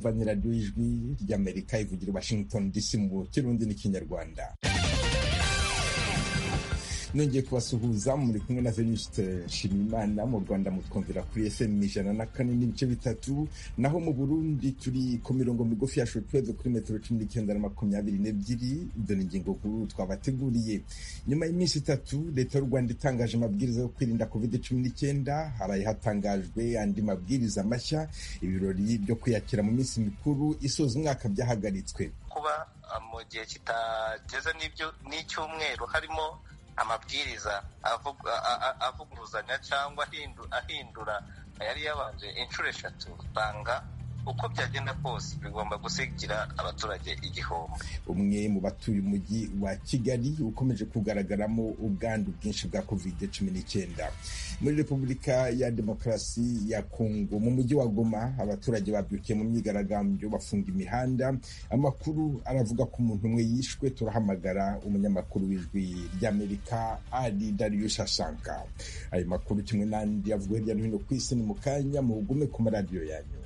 mwumva ni radiyo y'ijwi ry'amerika ivugira washington dc mu kirundi n'ikinyarwanda nongeye kubasuhuza muri kumwe na venuste nshimiyimana mu rwanda mutwumvira kuri fm ijana na kane n'ibice bitatu naho mu burundi turi ku mirongo migufi ya shotweve kuri metero cumi n'icyenda na makumyabiri n'ebyiri dore ingingo nkuru twabateguriye nyuma y'iminsi itatu leta y'u rwanda itangaje amabwiriza yo kwirinda covid cumi n'icyenda haraye hatangajwe andi mabwiriza mashya ibirori byo kwiyakira mu minsi mikuru isoza umwaka byahagaritswe kuba mu gihe kitageze n'icyumweru harimo amabwiriza avuguruzanya cyangwa ahindura yari yabanje inshuro eshatu usanga uko byagenda kose bigomba gusigira abaturage igihombo umwe mu batuye umujyi wa kigali ukomeje kugaragaramo ubwandu bwinshi bwa covid cumi n'icyenda muri repubulika ya demokarasi ya kongo mu mujyi wa goma abaturage babyukiye mu myigaragambyo bafunga imihanda amakuru aravuga ko umuntu umwe yishwe turahamagara umunyamakuru w'ijwi ry'amerika ari darius asanka ayo makuru kimwe n'andi avuga hirya no hino ku isi ni mu kanya muhugume ku maradiyo yanyu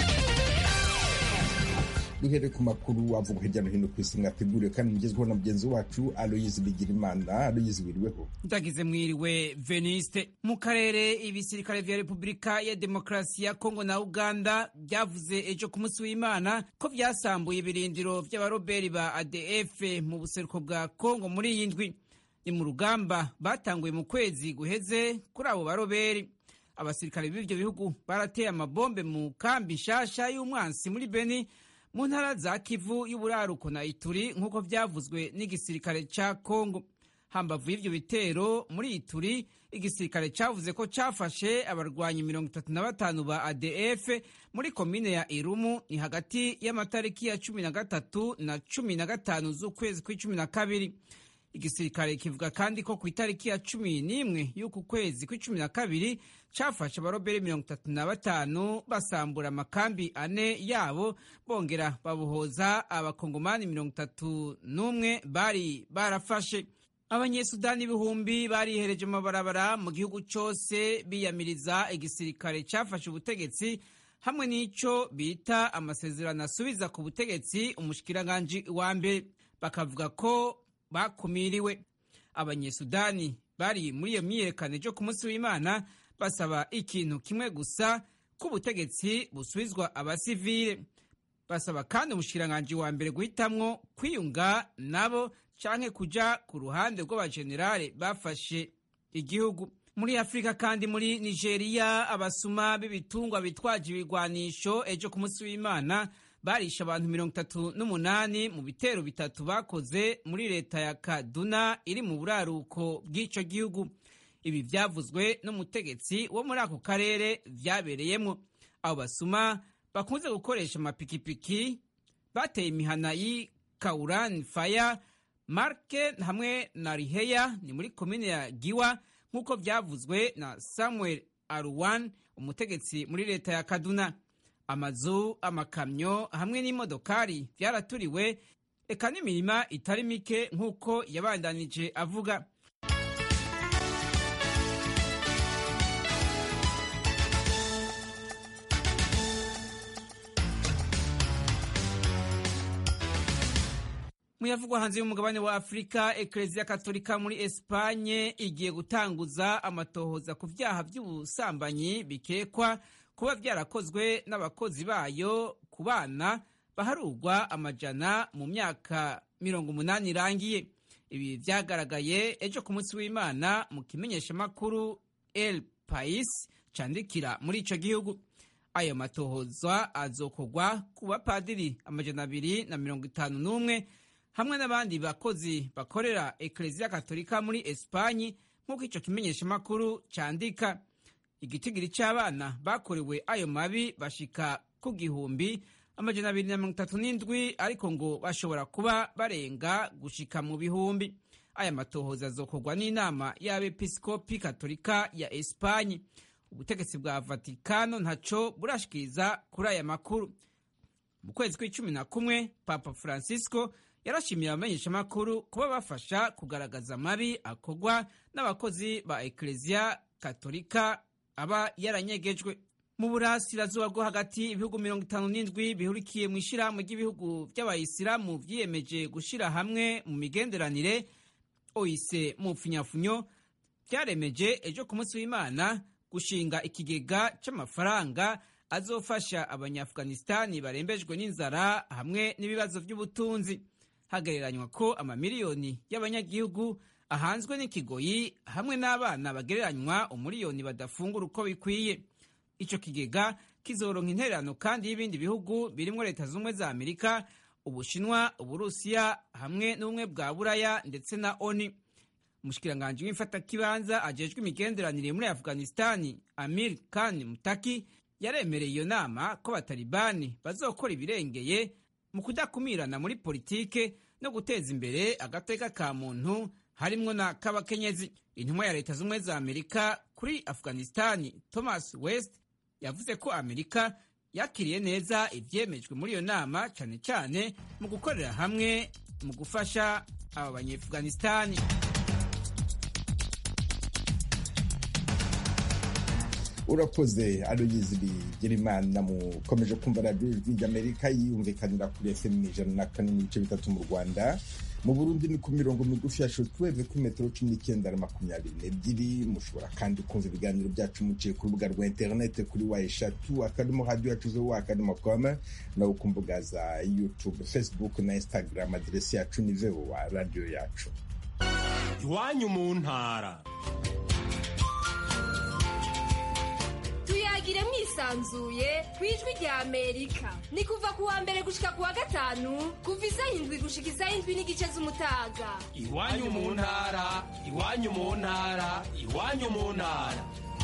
duhere ku makuru avuga hirya no hino ku isi mwateguriwe kandi mugezweho na mugenzi wacu aloyizi bigirimana aloyizi wiriweho ndagize mwiriwe veniste mu karere ibisirikare vya repubulika ya demokarasi ya kongo na uganda byavuze ejo ku munsi w'imana ko vyasambuye ibirindiro vy'abaroberi ba adf mu buseruko bwa kongo muri iyi ndwi ni mu rugamba batanguye mu kwezi guheze kuri abo baroberi abasirikare b'ivyo bihugu barateye amabombe mu kambi nshasha y'umwansi muri beni mu ntara za kivu y'uburaruko na ituri nk'uko vyavuzwe n'igisirikare ca kongo hambavu y'ivyo bitero muri ituri igisirikare cavuze ko cafashe abarwanyi mirongo itatu na batanu ba adf muri komine ya irumu ni hagati y'amatariki ya cumi na gatatu na cumi na gatanu z'ukwezi kw'icumi na kabiri igisirikare kivuga kandi ko ku itariki ya cumi n'imwe y'uku kwezi kw'icumi na kabiri cafashe abarobere mirongo itatu na batanu basambura amakambi ane yabo bongera babohoza abakongomani mirongo itatu n'umwe bari barafashe abanyesudani ibihumbi barihereje mu mabarabara mu gihugu cose biyamiriza igisirikare cafashe ubutegetsi hamwe n'ico bita amasezerano asubiza ku butegetsi umushikiranganji wa mbere bakavuga ko bakumiriwe abanyesudani bari muri iyo myiyerekano ejo ku munsi w'imana basaba ikintu kimwe gusa ko ubutegetsi busubizwa abasivile basaba kandi umushikiranganji wa mbere guhitamwo kwiyunga nabo canke kuja ku ruhande rw'abajenerale bafashe igihugu muri afurika kandi muri nigeria abasuma b'ibitungwa bitwaje ibigwanisho ejo ku munsi w'imana barisha abantu mirongo itatu n'umunani mu bitero bitatu bakoze muri leta ya kaduna iri mu buraruko bw'ico gihugu ibi vyavuzwe n'umutegetsi wo muri ako karere vyabereyemwo abo basuma bakunze gukoresha amapikipiki bateye imihana y'i kauran faya marke hamwe na riheya ni muri komine ya giwa nk'uko vyavuzwe na samuel aruwan umutegetsi muri leta ya kaduna amazu amakamyo hamwe n'imodokari vyaraturiwe eka n'imirima itari mike nk'uko yabandanije avuga muyavugwa hanze y'umugabane wa afurika ekereziya katolika muri esipanye igiye gutanguza amatohoza ku vyaha vy'ubusambanyi bikekwa kuba vyarakozwe n'abakozi bayo ku bana baharurwa amajana mu myaka mirongo umunani irangiye ibi vyagaragaye ejo ku munsi w'imana mu kimenyeshamakuru el pais candikira muri ico gihugu ayo matohoza azokorwa ku bapadiri amajana abiri na mirongo itanu n'umwe hamwe n'abandi bakozi bakorera ekereziya katolika muri esipanyi nk'uko ico kimenyeshamakuru candika igitigiri c'abana bakorewe ayo mabi bashika ku gihumbi amajana abiri na mirongo itatu n'indwi ariko ngo bashobora kuba barenga gushika mu bihumbi aya matohoza azokorwa n'inama y'abepiskopi katolika ya esipanyi ubutegetsi bwa vatikano ntaco burashikiriza kuri aya makuru mu kwezi kw'icumi na kumwe papa francisco yarashimiye abamenyeshamakuru kuba bafasha kugaragaza amabi akorwa n'abakozi ba ekereziya katolika aba yaranyegejwe mu burasirazuba bwo hagati ibihugu mirongo itanu n'indwi bihurikiye mu ishyirahamwe ry'ibihugu by'abayisilamu vyiyemeje gushira hamwe mu migenderanire oise mu mpfunyafunyo vyaremeje ejo ku munsi w'imana gushinga ikigega c'amafaranga azofasha abanyaafghanistani barembejwe n'inzara hamwe n'ibibazo vy'ubutunzi hagereranywa ko amamiliyoni y'abanyagihugu ahanzwe n'ikigoyi hamwe n'abana bagereranywa umuriyoni badafungura uko bikwiye ico kigega kizoronka intererano kandi y'ibindi bihugu birimwo leta z'ubumwe za amerika ubushinwa uburusiya hamwe n'ubumwe bwa buraya ndetse na oni umushikiranganji w'imfatakibanza ajejwe imigenderanire muri afghanistani amir khan mutaki yaremereye iyo nama ko batalibani bazokora ibirengeye mu kudakumirana muri politike no guteza imbere agateka ka muntu harimwo na k'abakenyezi intumwa ya leta z'ubumwe za amerika kuri afghanistani thomas west yavuze ko amerika yakiriye neza ivyemejwe muri iyo nama cane cane mu gukorera hamwe mu gufasha aba banyeafghanistani urakoze aloyizi bigirimana mukomeje kumva radiyo ijwi ry'amerika yiyumvikanira kuri fm ijana na kane n'ibice bitatu mu rwanda mu burundi ni ku mirongo migufi ya shotweve kuri metero cumi n'icyenda na makumyabiri n'ebyiri mushobora kandi kumva ibiganiro byacu muciye ku rubuga rwa interinete kuri wa eshatu akadomo radiyo yacu zo wa akadomo kome nawe ku mbuga za youtube facebook na instagram aderesi yacu ni vowa radiyo yacu iwanyu mu ntara tuyagire mwisanzuye ku ijwi rya amerika ni kuva ku wa mbere gushika ku wa gatanu kuva isaha indwi gushika isaha indwi n'igice z'umutaga iwanyu mu ntara iwanyu mu ntara iwanyu mu ntara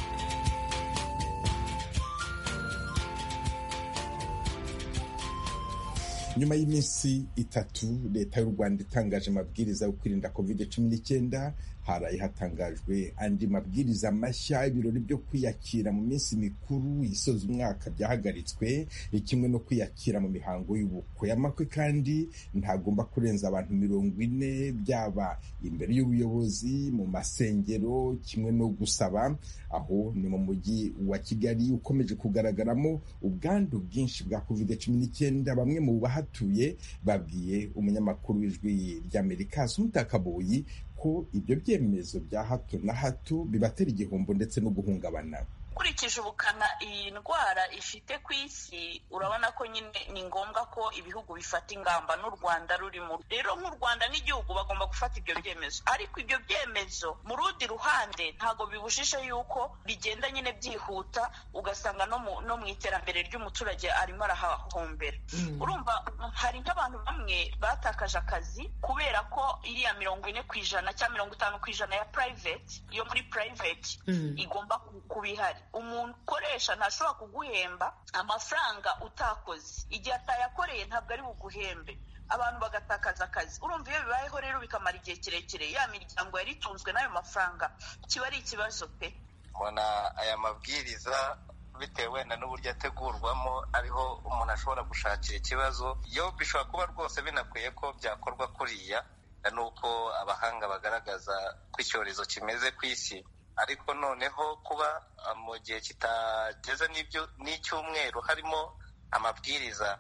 nyuma y'iminsi itatu leta y'u rwanda itangaje amabwiriza yo kwirinda covid cumi n'icyenda haraye hatangajwe andi mabwiriza mashya ibirori byo kwiyakira mu minsi mikuru isoza umwaka byahagaritswe kimwe no kwiyakira mu mihango y'ubukwe amakwe kandi ntagomba kurenza abantu mirongo ine byaba imbere y'ubuyobozi mu masengero kimwe no gusaba aho ni mu mujyi wa kigali ukomeje kugaragaramo ubwandu bwinshi bwa covid cumi n'icyenda bamwe mu bahatuye babwiye umunyamakuru w'ijwi ry'amerika sumutakaboyi ko ibyo byemezo bya hato na hato bibatera igihombo ndetse no guhungabana ukurikije ubukana iyi ndwara ifite ku isi urabona ko nyine ni ngombwa ko ibihugu bifata ingamba n'u rwanda rurimo rero nk'u rwanda n'igihugu bagomba gufata ibyo byemezo ariko ibyo byemezo mu rundi ruhande ntabwo bibujije yuko bigenda nyine byihuta ugasanga no mu no mu iterambere ry'umuturage arimo arahahombera urumva hari nk'abantu bamwe batakaje akazi kubera ko iriya mirongo ine ku ijana cyangwa mirongo itanu ku ijana ya private yo muri private igomba kuba ihari umuntu ukoresha ntashobora kuguhemba amafaranga utakoze igihe atayakoreye ntabwo ari buguhembe abantu bagatakaza akazi urumva iyo bibayeho rero bikamara igihe kirekire ya miryango yari itunzwe n'ayo mafaranga kiba ari ikibazo pe mbona aya mabwiriza bitewe wenda n'uburyo ategurwamo ariho umuntu ashobora gushakira ikibazo yo bishobora kuba rwose binakwiye ko byakorwa kuriya ni uko abahanga bagaragaza ko icyorezo kimeze ku isi ariko noneho kuba mu gihe kitageze n'icyumweru harimo amabwiriza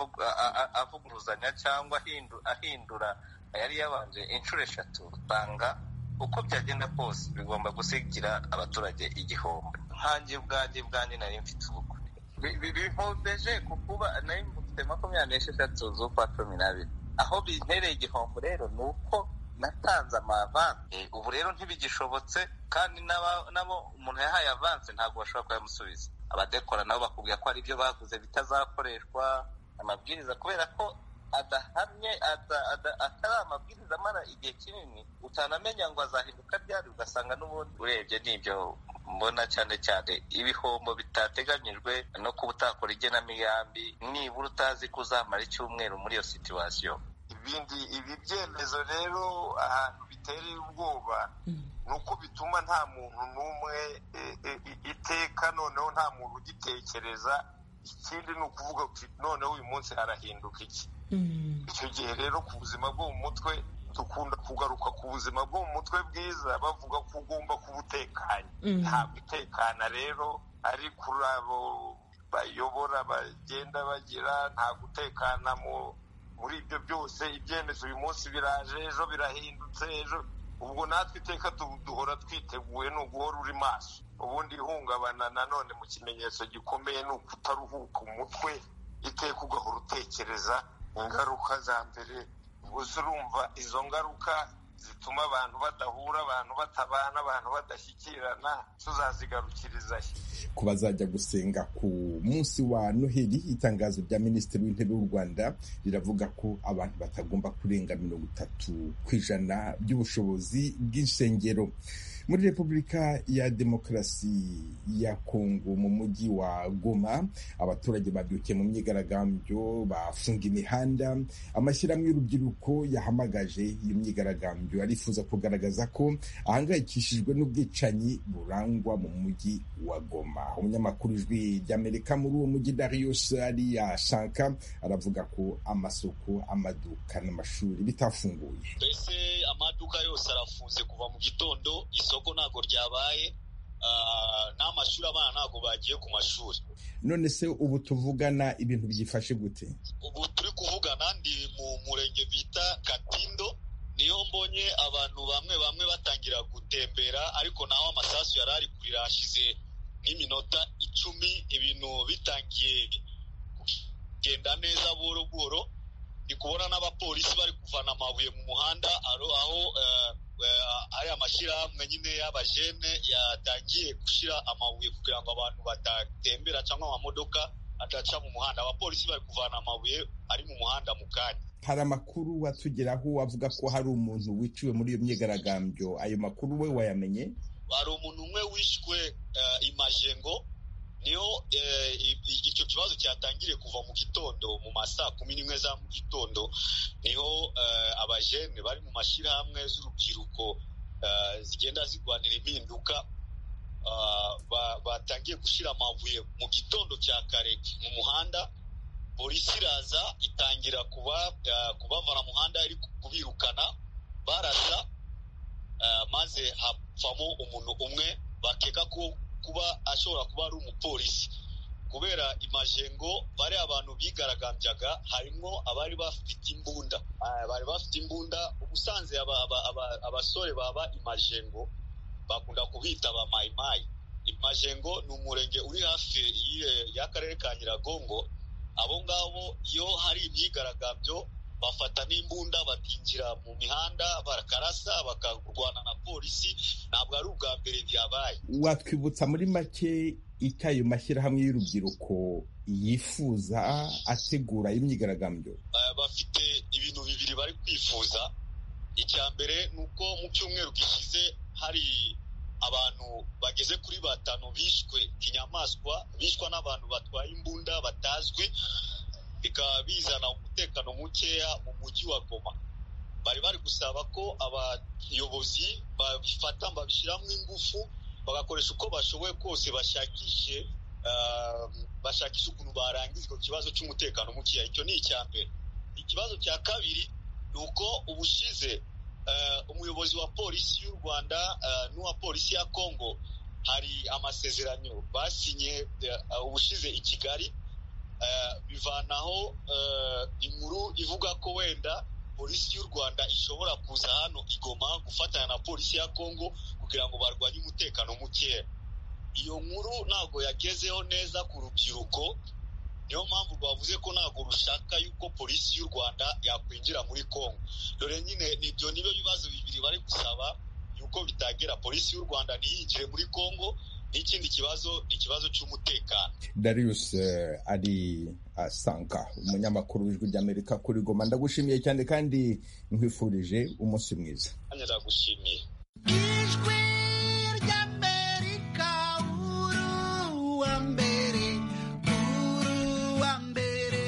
avuguruzanya cyangwa ahindura yari yabanje inshuro eshatu usanga uko byagenda kose bigomba gusigira abaturage igihombo nkange ubwanjye bwanjye nari mfite ubukwe bihombeje ku kuba nari mfite makumyabiri n'esheshatu z'ukwa cumi n'abiri aho bintereye igihombo rero ni uko natanze amavanse ubu rero ntibigishobotse kandi nabo umuntu yahaye avanse ntabwo bashobora kuyamusubiza abadekora nabo bakubwira ko hari ibyo baguze bitazakoreshwa amabwiriza kubera ko adahamye atari amabwiriza amara igihe kinini utanamenya ngo azahinduka ryari ugasanga n'ubundi urebye n'ibyo mbona cyane cyane ibihombo bitateganyijwe no kuba utakora igenamigambi nibura utazi ko uzamara icyumweru muri iyo situwasiyo ibindi ibi byemezo rero ahantu bitereye ubwoba ni uko bituma nta muntu n'umwe iteka noneho nta muntu ugitekereza ikindi ni ukuvuga uti noneho uyu munsi harahinduka iki icyo gihe rero ku buzima bwo mu mutwe dukunda kugaruka ku buzima bwo mu mutwe bwiza bavuga ko ugomba kuba utekanye ntabwo utekana rero ari kuri abo bayobora bagenda bagira nta gutekana muri ibyo byose ibyemezo uyu munsi biraje ejo birahindutse ejo ubwo natwe iteka duhora twiteguye ni uguhora uri maso ubundi ihungabana nanone mu kimenyetso gikomeye ni ukutaruhuka umutwe iteka ugahora utekereza ingaruka za mbere gusa urumva izo ngaruka zituma abantu badahura abantu batabana abantu badashyikirana tuzazigarukiriza ku bazajya gusenga ku munsi wa noheli itangazo rya minisitiri w'intebe w'u rwanda riravuga ko abantu batagomba kurenga mirongo itatu ku ijana by'ubushobozi bw'insengero muri repubulika ya demokarasi ya kongo mu mujyi wa goma abaturage babyukiye mu myigaragambyo bafunga imihanda amashyirahamwe y'urubyiruko yahamagaje iyo myigaragambyo arifuza kugaragaza ko ahangayikishijwe n'ubwicanyi burangwa mu mujyi wa goma umunyamakuru ijwi ry'amerika muri uwo mujyi darius ariya shanka aravuga ko amasoko amaduka n'amashuri bitafunguye mbese amaduka yose arafunze kuva mu gitondo isoko ntabwo ryabaye n'amashuri abana ntabwo bagiye ku mashuri none se ubu tuvugana ibintu byifashe gute ubu turi kuvugana ndi mu murenge bita katindo niyo mbonye abantu bamwe bamwe batangira gutembera ariko naho amasasu yari ari kurira hashize nk'iminota icumi ibintu bitangiye kugenda neza buhoro buhoro ndi kubona n'abapolisi bari kuvana amabuye mu muhanda aho ari amashyirahamwe nyine y'abajene yatangiye gushyira amabuye kugira ngo abantu badatembera cyangwa amamodoka adaca mu muhanda abapolisi bari kuvana amabuye ari mu muhanda mu kanya hari amakuru watugeraho avuga ko hari umuntu wiciwe muri iyo myigaragambyo ayo makuru we wayamenye hari umuntu umwe wishwe imajengo niho icyo kibazo cyatangiriye kuva mu gitondo mu ma saa kumi n'imwe za mu gitondo niho abajene bari mu mashyirahamwe z'urubyiruko zigenda zirwanira impinduka batangiye gushyira amabuye mu gitondo cya kare mu muhanda polisi iraza itangira kubavana muhanda iri kubirukana barasa maze hapfamo umuntu umwe bakeka ko kuba ashobora kuba ari umupolisi kubera imajengo bari abantu bigaragambyaga harimo abari bafite imbunda bari bafite imbunda ubusanzwe abasore baba imajengo bakunda kubita ba mayimayi imajengo ni umurenge uri hafi y'akarere ka nyiragongo abo ngabo iyo hari imyigaragambyo bafata n'imbunda bakinjira mu mihanda bakarasa bakarwana na polisi ntabwo ari ubwa mbere byabaye watwibutsa muri make icyo ayo mashyirahamwe y'urubyiruko yifuza ategura imyigaragambyo bafite ibintu bibiri bari kwifuza icya mbere ni uko mu cyumweru gishize hari abantu bageze kuri batanu bishwe kinyamaswa bishwa n'abantu batwaye imbunda batazwi bikaba bizana umutekano mukeya mu mujyi wa goma bari bari gusaba ko abayobozi babifata babishyiramo ingufu bagakoresha uko bashoboye kose bashakishe bashakisha ukuntu barangiza icyo kibazo cy'umutekano mukeya icyo ni icya mbere ikibazo cya kabiri ni uko ubushize umuyobozi wa polisi y'u rwanda n'uwa polisi ya congo hari amasezerano basinye ubushize i kigali bivanaho inkuru ivuga ko wenda polisi y'u rwanda ishobora kuza hano igoma gufatanya na polisi ya congo kugira ngo barwanye umutekano mukeya iyo nkuru ntabwo yagezeho neza ku rubyiruko niyo mpamvu rwavuze ko ntabwo rushaka yuko polisi y'u rwanda yakwinjira muri congo dore nyine nibyo nibo bibazo bibiri bari gusaba yuko bitagera polisi y'u rwanda ntiyinjire muri congo n'ikindi kibazo ni ikibazo cy'umutekano darius ari asanka umunyamakuru w'ijwi ry'amerika kuri goma ndagushimiye cyane kandi nkwifurije umunsi mwiza ndagushimiye ijwi ry'amerika uruwa mbere uruwa mbere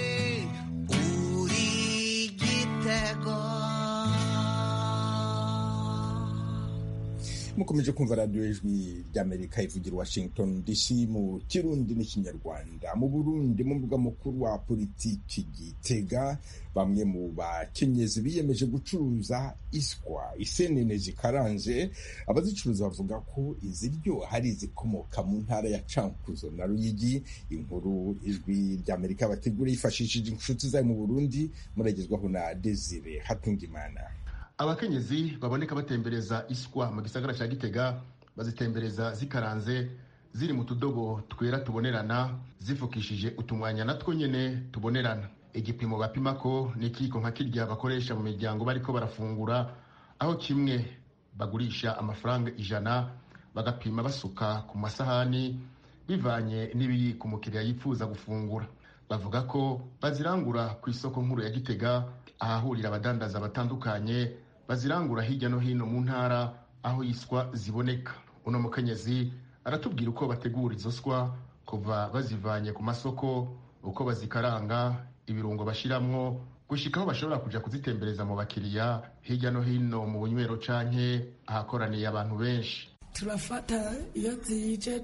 uri igitego mukomeje kumva radiyo ijwi ry'amerika ivugira washington dc mu kirundi n'ikinyarwanda mu burundi mu mbuga mukuru wa politiki gitega bamwe mu bakenyezi biyemeje gucuruza iswa isenene zikaranze abazicuruza bavuga ko iziryoha hari izikomoka mu ntara ya cankuzo na ruyigi inkuru ijwi ry'amerika bategura yifashishije inshuti zayo mu burundi muragezwaho na desire hatungimana abakenyezi baboneka batembereza iswa mu gisagara cya gitega bazitembereza zikaranze ziri mu tudobo twera tubonerana zifukishije utumwanya natwo nyene tubonerana igipimo bapima ko ni ikiyiko nka kirya bakoresha mu miryango bariko barafungura aho kimwe bagurisha amafaranga ijana bagapima basuka ku masahani bivanye n'ibiri ku mukiriya yifuza gufungura bavuga ko bazirangura ku isoko nkuru ya gitega ahahurira abadandaza batandukanye bazirangura hirya no hino mu ntara aho iswa ziboneka uno mukenyezi aratubwira uko bategura izo swa kuva bazivanye ku masoko uko bazikaranga ibirungo bashiramwo gushika aho bashobora kuja kuzitembereza mu bakiriya hirya no hino mu bunywero canke ahakoraniye abantu benshi turafata iyo zije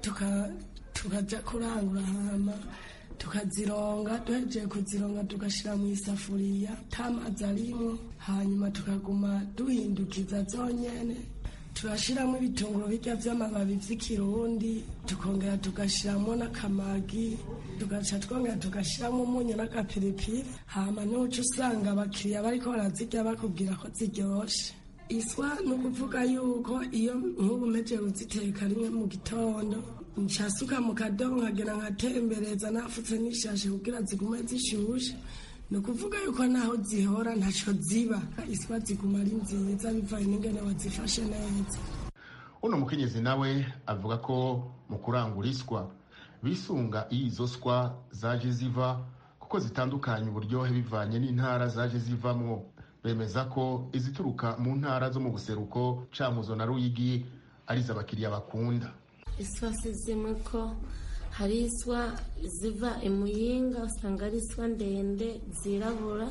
tukaja kurangura hama tukazironga duhejeje kuzironga tugashyira mu isafuriya tamazi arimo hanyuma tukaguma duhindukiza zonyene turashyiramo ibitunguru bijya by'amababi by'ikirundi tukongera tugashyiramo n'akamagi tugaca twongera tugashyiramo umunyu n'agapiripiri hama n'uca usanga abakiriya bariko barazirya bakubwira ko ziryoshe iswa ni ukuvuga yuko iyo nk'ubu mpejeje kuziteka rimwe mu gitondo nshasuka mu kadobo nkagera nkatembereza nafutse n'ishashe kugira zigume zishushe ni ukuvuga yuko naho zihora ntaco ziba iswa ziguma ari nziza bivanye n'ingene wazifashe neza uno mukenyezi nawe avuga ko mu kurangura iswa bisunga iyo izo swa zaje ziva kuko zitandukanye uburyohe bivanye n'intara zaje zivamwo bemeza ko izituruka mu ntara zo mu buseruko cankuzo na ruyigi arizo abakiriya bakunda iswa si zimwe ko hari iswa ziva imuyinga usanga ari iswa ndende zirabura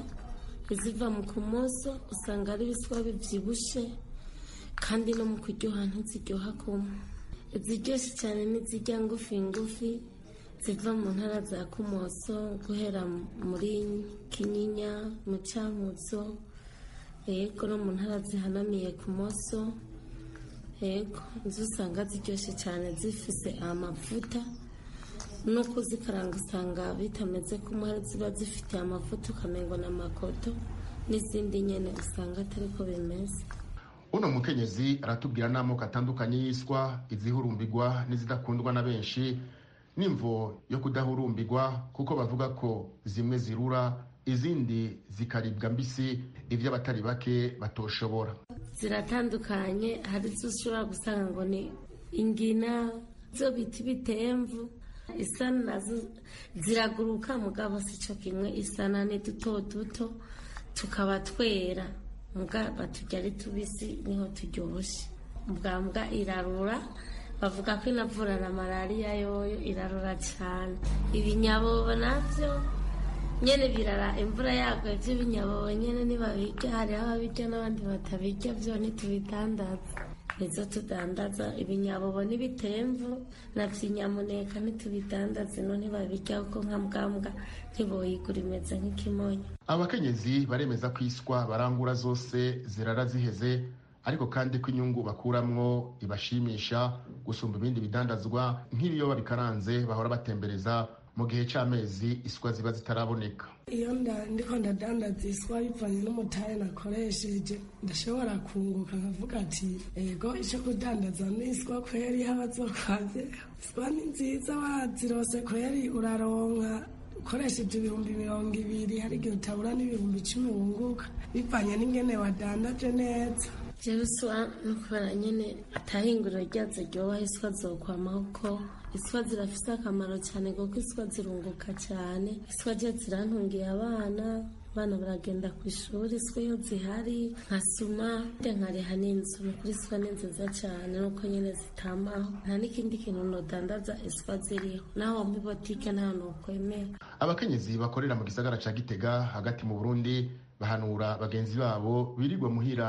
iziva mu kumoso usanga ari ibiswa bibyibushe kandi no mu kuryoha ntiziryoha kumwe iziryoshye cyane n'izijya ngufi ngufi ziva mu ntara za kumoso guhera muri kinyinya mu cyamuzo yego no mu ntara zihanamiye kumoso yego izo usanga ziryoshye cyane zifise amavuta no kuzikaranga usanga bitameze kumwe hari ziba zifite amavuta ukamengo na makoto n'izindi nyene usanga atari ko bimeze uno mukenyezi aratubwira n'amoko atandukanye y'iswa izihurumbirwa n'izidakundwa na benshi n'imvo yo kudahurumbirwa kuko bavuga ko zimwe zirura izindi zikaribwa mbisi ibyo abatari bake batoshobora ziratandukanye hari izo ushobora gusanga ngo ni ingina zo bita ibitemvu isa nazo ziraguruka mugabo si cyo kimwe isana ni duto duto tukaba twera mbwa baturya ari tubisi niho turyoshye mbwa mbwa irarura bavuga ko inavura na malariya yoyo irarura cyane ibinyabobo nabyo nyene birara imvura yaguye by'ibinyabobo nyene ntibabirya hariho ababirya n'abandi batabirya byo ntitubidandaza nizo tudandaza ibinyabobo n'ibitemvu na vyinyamuneka ntitubidandaza ino ntibabirya kuko nka mbwambwa ntiboyigura imeze nk'ikimonyo abakenyezi baremeza ko iswa barangura zose zirara ziheze ariko kandi ko inyungu bakuramwo ibashimisha gusumba ibindi bidandazwa nk'ibiyoba bikaranze bahora batembereza mu gihe c'amezi iswa ziba zitaraboneka iyo ndiko ndadandaza iswa bivanye n'umutahe nakoresheje ndashobora kunguka nkavuga ati ego ico kudandaza n'iswa kweri habazokwaze iswa ni nziza wazirose kweri uraronka ukoresheje ibihumbi mirongo ibiri hari igihe utabura n'ibihumbi icumi wunguka bivanye n'ingene wadandaje neza jewe iswa no kubera nyene atahinguriro ryazo ryoha iswa zokwamaho ko iswa zirafise akamaro cyane kuko iswa zirunguka cyane iswa je zirantungiye abana abana baragenda ku ishuri iswa iyo zihari nkasuma nkariha n'inzu kuri iswa ni nziza cyane nuko nyine zitamaho nta n'ikindi kintu nodandaza iswa ziriho naho muri botike nta nokwemera abakenyezi bakorera mu gisagara ca gitega hagati mu burundi bahanura bagenzi babo birirwa muhira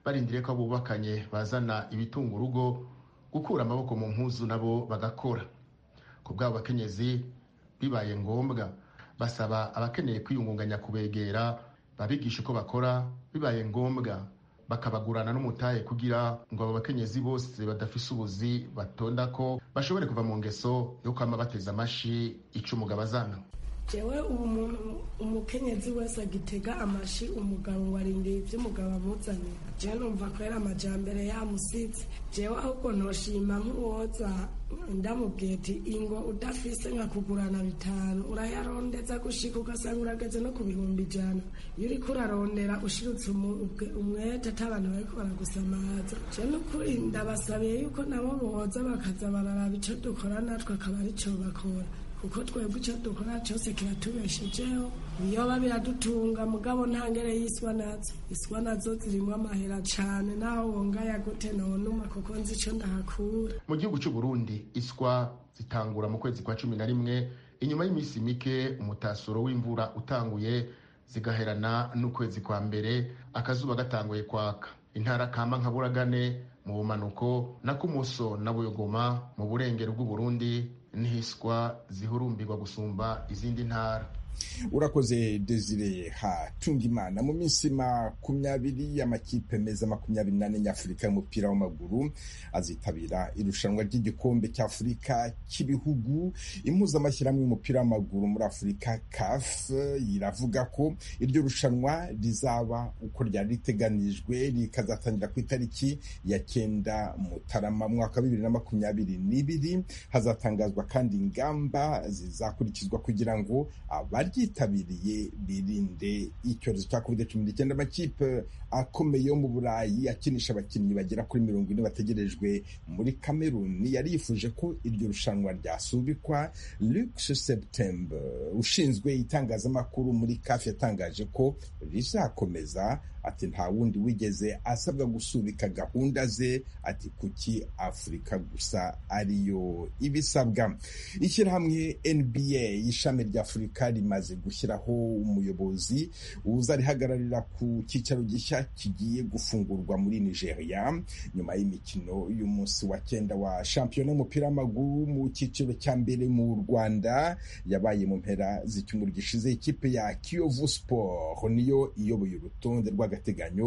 barindiriye ko bubakanye bazana ibitunga urugo gukura amaboko mu mpuzu nabo bagakora ku bw'abo bakenyezi bibaye ngombwa basaba abakeneye kwiyungunganya kubegera babigisha uko bakora bibaye ngombwa bakabagurana n'umutahe kugira ngo abo bakenyezi bose badafise ubuzi batonda ko bashobore kuva mu ngeso yo kwama bateza amashi ico umugabo azana jewe ubu muntu umukenyezi wese agitega amashi umugabo warindiye ibyo umugabo amuzanye jewe numva ko yari amajambere yamusitse jewe ahubwo ntoshima nk'uwoza ndamubwiye ati ingo udafise nka kugurana bitanu urayarondeza gushika ugasanga urageze no ku bihumbi ijana iyo uriko urarondera ushirutse umwete ati abantu bariko baragusamaza jewe nukuri ndabasabiye yuko nabo boza bakaza bararaba ico dukora natwe akaba arico bakora kuko twebwe icyo dukora cyose kiratubeshejeho biyoba biradutunga mugabo nta ngere y'iswa nazo iswa nazo zirimo amahera cyane naho wongaya gute nonuma kuko nzi icyo ndahakura mu gihugu cy'u Burundi iswa zitangura mu kwezi kwa cumi na rimwe inyuma y'iminsi mike umutasuro w'imvura utanguye zigaherana n'ukwezi kwa mbere akazuba gatanguye kwaka intara kama nka buragane mu bumanuko na kumuso na buyogoma mu burengero bw'uburundi ntihiswa zihurumbirwa gusumba izindi ntara urakoze desire hatunga imana mu minsi makumyabiri y'amakipe meza makumyabiri n'ane nyafurika y'umupira w'amaguru azitabira irushanwa ry'igikombe cy'afurika cy'ibihugu impuzamashyirahamwe y'umupira w'amaguru muri afurika caf iravuga ko iryo rushanwa rizaba uko ryari riteganijwe rikazatangira ku itariki ya cyenda mutarama mwaka wa bibiri na makumyabiri n'ibiri hazatangazwa kandi ingamba zizakurikizwa kugira ngo abari ryitabiriye birinde icyorezo cya covid cumi n'icyenda amakipe akomeye yo mu burayi akinisha abakinnyi bagera kuri mirongo ine bategerejwe muri kameruni yari yifuje ko iryo rushanwa ryasubikwa lux septembre ushinzwe itangazamakuru muri kafi yatangaje ko rizakomeza ati nta wundi wigeze asabwa gusubika gahunda ze ati kuki afurika gusa ariyo ibisabwa ishyirahamwe nba ishami rya afurika rimaze gushyiraho umuyobozi uzarihagararira ku cyicaro gishya kigiye gufungurwa muri nigeria nyuma y'imikino y'umunsi wa cyenda wa shampiyona y'umupira w'amaguru mu cyiciro cya mbere mu rwanda yabaye mu mpera z'icyumweru gishize ikipe ya kiyovu sport niyo iyoboye urutonde rw'agateganyo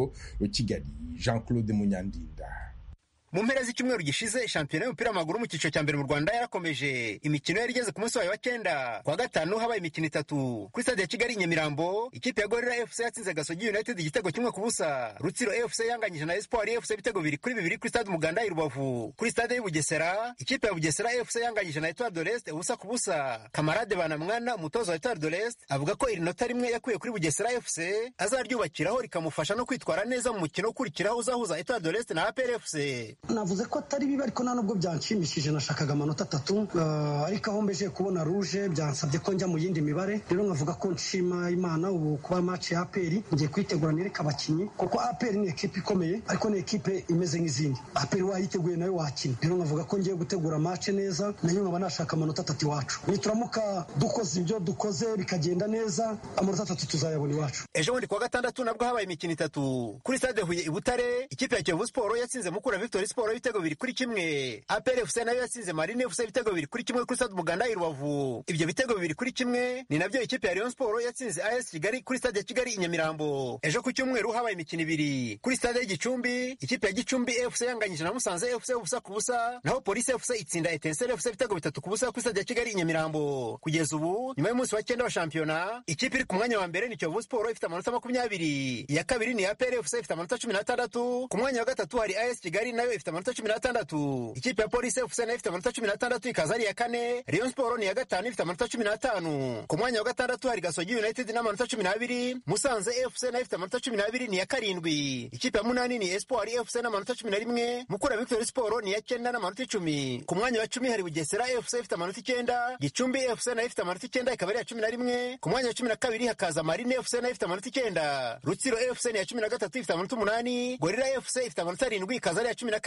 kigali jean claude munyandinda mu mpera z'icyumweru gishize shampiyona y'umupira w'amaguru mu cyiciro cya mbere mu rwanda yarakomeje imikino yari igeze ku munsi wayo wa cyenda ku wa gatanu habaye imikino itatu kuri stade ya kigali nyamirambo ikipe ya gorira fc yatsinze gasogi united igitego kimwe ku busa rutsiro fc yanganyije na espoir fc ibitego bibiri kuri bibiri kuri stade umuganda i rubavu kuri stade y'ubugesera ikipe ya bugesera fc yanganyije na etoile de l'est ubusa ku busa kamarade banamwana umutoza wa etoile de l'est avuga ko iri nota rimwe yakuye kuri bugesera fc azaryubakiraho rikamufasha no kwitwara neza mu mukino ukurikiraho uzahuza etoile de l'est na apr fc navuze ko atari bibi ariko nta nubwo byanshimishije nashakaga amanota atatu ariko aho mbeje kubona ruje byansabye ko njya mu yindi mibare rero nkavuga ko nshima imana ubu kuba match ya aperi ngiye kuyitegura nereka abakinnyi kuko aperi ni ekipe ikomeye ariko ni ekipe imeze nk'izindi aperi wayiteguye nayo wakina rero nkavuga ko ngiye gutegura match neza nayo nkaba nashaka amanota atatu iwacu nituramuka dukoze ibyo dukoze bikagenda neza amanota atatu tuzayabona iwacu ejo bundi kuwa gatandatu nabwo habaye imikino itatu kuri stade huye i butare ikipe ya kiyovu siporo yatsinze mukura victory siporo ibitego bibiri kuri kimwe apr fc nayo yatsinze marine fc ibitego bibiri kuri kimwe kuri stade umuganda i rubavu ibyo bitego bibiri kuri kimwe ni nabyo ikipe ya rayon siporo yatsinze as kigali kuri stade ya kigali i nyamirambo ejo ku cyumweru habaye imikino ibiri kuri stade y'igicumbi ikipe ya gicumbi fc yanganyije na musanze fc ubusa ku busa naho polisi fc itsinda etenseri fc ibitego bitatu ku busa kuri stade ya kigali i nyamirambo kugeza ubu nyuma y'umunsi wa cyenda wa shampiyona ikipe iri ku mwanya wa mbere ni kiyovu siporo ifite amanota makumyabiri iya kabiri ni apr fc ifite amanota cumi n'atandatu ku mwanya wa gatatu hari as kigali nayo ifite amanota cumi n'atandatu ikipe ya polisi fc nayo ifite amanota cumi n'atandatu ikaza ari iya kane rayon siporo ni iya gatanu ifite amanota cumi n'atanu ku mwanya wa gatandatu hari gasogi united n'amanota cumi n'abiri musanze fc nayo ifite amanota cumi n'abiri ni iya karindwi ikipe ya munani ni espoir fc n'amanota cumi na rimwe mukura victory siporo ni iya cyenda n'amanota icumi ku mwanya wa cumi hari bugesera fc ifite amanota icyenda gicumbi fc nayo ifite amanota icyenda ikaba ari iya cumi na rimwe ku mwanya wa cumi na kabiri hakaza marine fc nayo ifite amanota icyenda rutsiro fc ni iya cumi na gatatu ifite amanota umunani gorira fc ifite amanota arindwi ikaza ari iya cumi na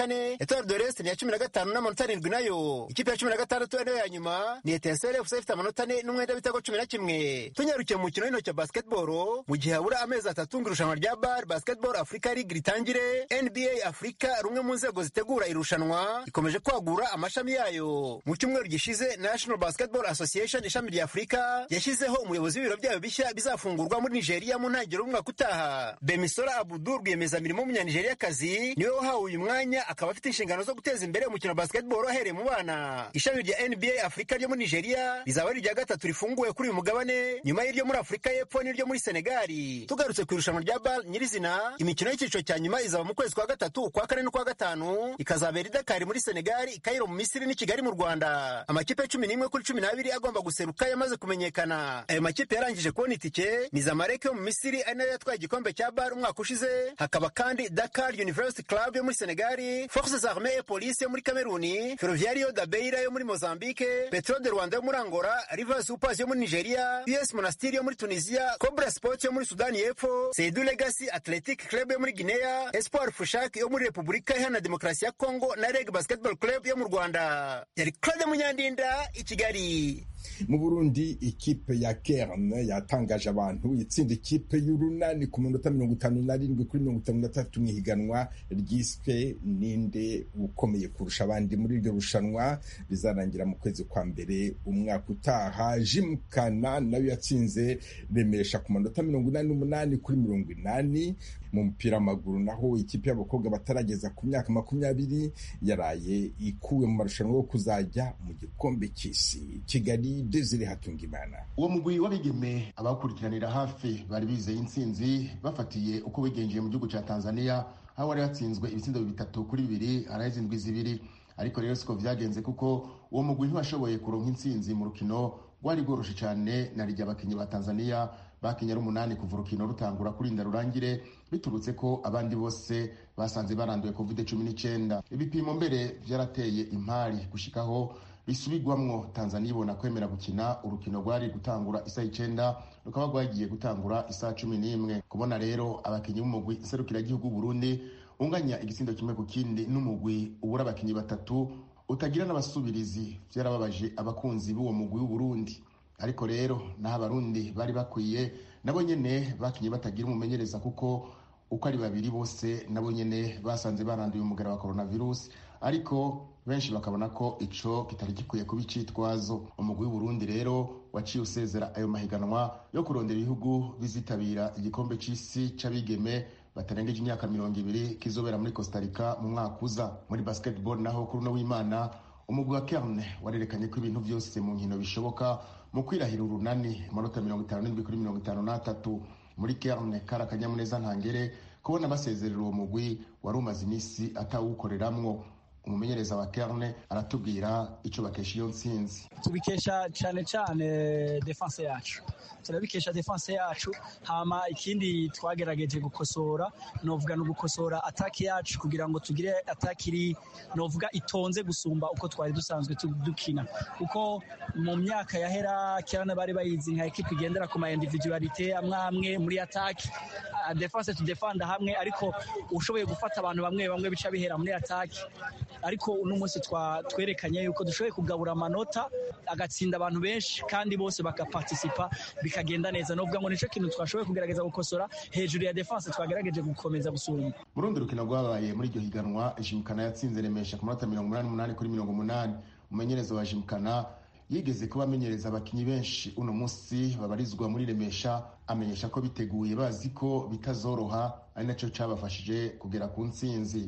kane etoile de reste ni iya cumi na gatanu n'amanota arindwi nayo ikipe ya cumi na gatandatu ariyo ya nyuma ni etincelle fc ifite amanota ane n'umwenda w'ibitego cumi na kimwe tunyarukiye mu mukino w'intoki wa basketball mu gihe habura amezi atatu ngo irushanwa rya bar basketball africa league ritangire nba africa rumwe mu nzego zitegura irushanwa ikomeje kwagura amashami yayo mu cyumweru gishize national basketball association ishami rya afurika yashyizeho umuyobozi w'ibiro byayo bishya bizafungurwa muri nigeria mu ntangiriro y'umwaka utaha bemisora abudu rwiyemezamirimo w'umunyanigeriakazi niwe wahawe uyu mwanya akaba afite inshingano zo guteza imbere umukino wa basketball ahereye mu bana ishami rya nba afurika ryo muri nigeria rizaba ari irya gatatu rifunguwe kuri uyu mugabane nyuma y'iryo muri afurika y'epfo n'iryo muri senegali tugarutse ku irushanwa rya bal nyirizina imikino y'icyiciro cya nyuma izaba mu kwezi kwa gatatu ukwa kane n'ukwa gatanu ikazabera i dakari muri senegali ikayiro mu misiri n'i kigali mu rwanda amakipe cumi n'imwe kuri cumi n'abiri agomba guseruka yamaze kumenyekana ayo makipe yarangije kubona itike ni zamalek yo mu misiri ari nayo yatwaye igikombe cya bar umwaka ushize hakaba kandi dakar university club yo muri senegali forces armee et police yo muri kameruni ferroviario da beira yo muri mozambique petro de rwanda yo muri angola rivers upas yo muri nigeria us monastiri yo muri tunisia cobra sports yo muri sudani y'epfo seidu legacy athletic club yo muri guinea espoir fushak yo muri repubulika iharanira demokarasi ya congo na reg basketball club yo mu rwanda yari claude munyandinda i kigali mu burundi ikipe ya kern yatangaje abantu itsinda ikipe y'urunani ku minota mirongo itanu n'arindwi kuri mirongo itanu na tatu mu ihiganwa ryiswe ninde ukomeye kurusha abandi muri iryo rushanwa rizarangira mu kwezi kwa mbere umwaka utaha jimukana nayo yatsinze remesha ku manota mirongo inani n'umunani kuri mirongo inani mu mupira w'amaguru naho ikipe y'abakobwa batarageza ku myaka makumyabiri yaraye ikuwe mu marushanwa yo kuzajya mu gikombe cy'isi kigali desire hatungimana uwo mugwi w'abigeme abawukurikiranira hafi bari bizeye intsinzi bafatiye uko wigenjeye mu gihugu cya tanzania aho wari hatsinzwe ibitsindo bitatu kuri bibiri haraheze indwi zibiri ariko rero siko vyagenze kuko uwo mugwi ntiwashoboye kuronka intsinzi mu rukino rwari rworoshe cyane na rijya abakinnyi ba tanzania bakinnye ari umunani kuva urukino rutangura kurinda rurangire biturutse ko abandi bose basanze baranduye covid cumi n'icyenda ibipimo mbere byarateye impari gushikaho bisubigwamwo tanzania ibona kwemera gukina urukino rwari gutangura isaha icyenda rukaba rwagiye gutangura isaha cumi n'imwe kubona rero abakinnyi b'umugwi nserukiragihugu burundi unganya igitsindo kimwe ku kindi n'umugwi ubura abakinnyi batatu utagira n'abasubirizi byarababaje abakunzi b'uwo mugwi w'uburundi ariko rero naho abarundi bari bakwiye nabo nyene bakinye batagira umumenyereza kuko uko ari babiri bose nabo nyene basanze baranduye umugara wa coronavirus ariko benshi bakabona ko ico kitari gikwiye kuba icitwazo umugwi w'uburundi rero waciye usezera ayo mahiganwa yo kurondera ibihugu bizitabira igikombe c'isi c'abigeme batarengeje imyaka mirongo ibiri kizobera muri costa rica mu mwaka uza muri basketball naho kuri uno w'imana umugwi wa kerne warerekanye ko ibintu byose mu nkino bishoboka mu kwirahira urunani amanota mirongo itanu n'indwi kuri mirongo itanu n'atatu muri kerne kari akanyamuneza ntangere kubona basezerera uwo mugwi wari umaze iminsi atawukoreramwo umumenyereza wa kerne aratubwira icyo bakesha iyo ntsinzi tubikesha cyane cyane defense yacu turabikesha defense yacu hama ikindi twagerageje gukosora novuga no gukosora ataki yacu kugira ngo tugire ataki iri novuga itonze gusumba uko twari dusanzwe dukina kuko mu myaka yahera kirana bari bayizi nka ekipe igendera ku ma individualite amwe amwe muri ataki defense to defend hamwe ariko ushoboye gufata abantu bamwe bamwe bica bihera muri ataki ariko uno munsi twerekanye yuko dushoboye kugabura amanota agatsinda abantu benshi kandi bose bagaparticipa bikagenda neza novuga ngo nicyo kintu twashoboye kugerageza gukosora hejuru ya defense twagerageje gukomeza gusumba mu rundi rukino rwabaye muri iryo higanwa jimukana yatsinze remesha ku manota mirongo umunani n'umunani kuri mirongo umunani umumenyereza wa jimukana yigeze kuba amenyereza abakinnyi benshi uno munsi babarizwa muri remesha amenyesha ko biteguye bazi ko bitazoroha ari nacyo cyabafashije kugera ku ntsinzi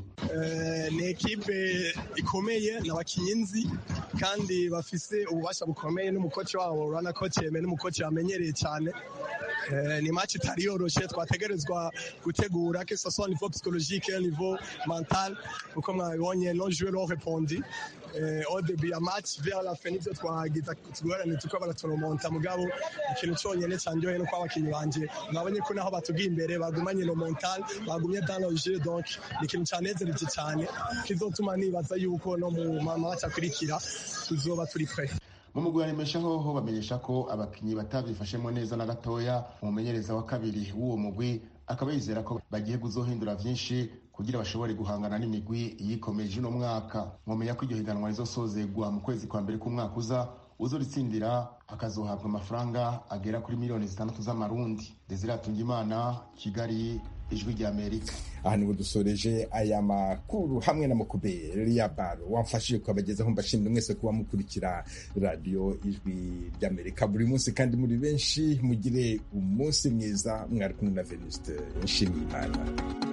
ni ekipe ikomeye ni abakinnyi nzi kandi bafise ububasha bukomeye n'umukoci wabo urabona ko cyeme n'umukoci wamenyereye cyane ni match itari yoroshye twategerezwa gutegura que ce soit niveau psychologique niveau mental uko mwabibonye no jouer no répondi au début ya match vers la fin nivyo twagiza tugorane tuko baraturomonta mugabo ikintu cyonyene cyanjoye no kwa abakinnyi banje mwabonye ko naho batugiye imbere bagumanye no mental bagumye dans le jeu donc ni ikintu cyanezereje cyane kizotuma nibaza yuko no mu match akurikira tuzoba turi prêt mu mugwi wa remesha hoho bamenyesha ko abakinnyi batabyifashemo neza na gatoya umumenyereza wa kabiri w'uwo mugwi akaba yizera ko bagiye kuzohindura vyinshi kugira bashobore guhangana n'imigwi yikomeje uno mwaka mwomenya ko iryo higanwa rizosozegwa mu kwezi kwa mbere k'umwaka uza uzoritsindira akazohabwa amafaranga agera kuri miliyoni zitandatu z'amarundi desire atungimana kigali ijwi rya amerika aha niho dusoreje aya makuru hamwe na mukuberi ya baro wamfashije kubagezaho mbashimira mwese kuba mukurikira radiyo ijwi ry'amerika buri munsi kandi muri benshi mugire umunsi mwiza mwari kumwe na venuste nshimiyimana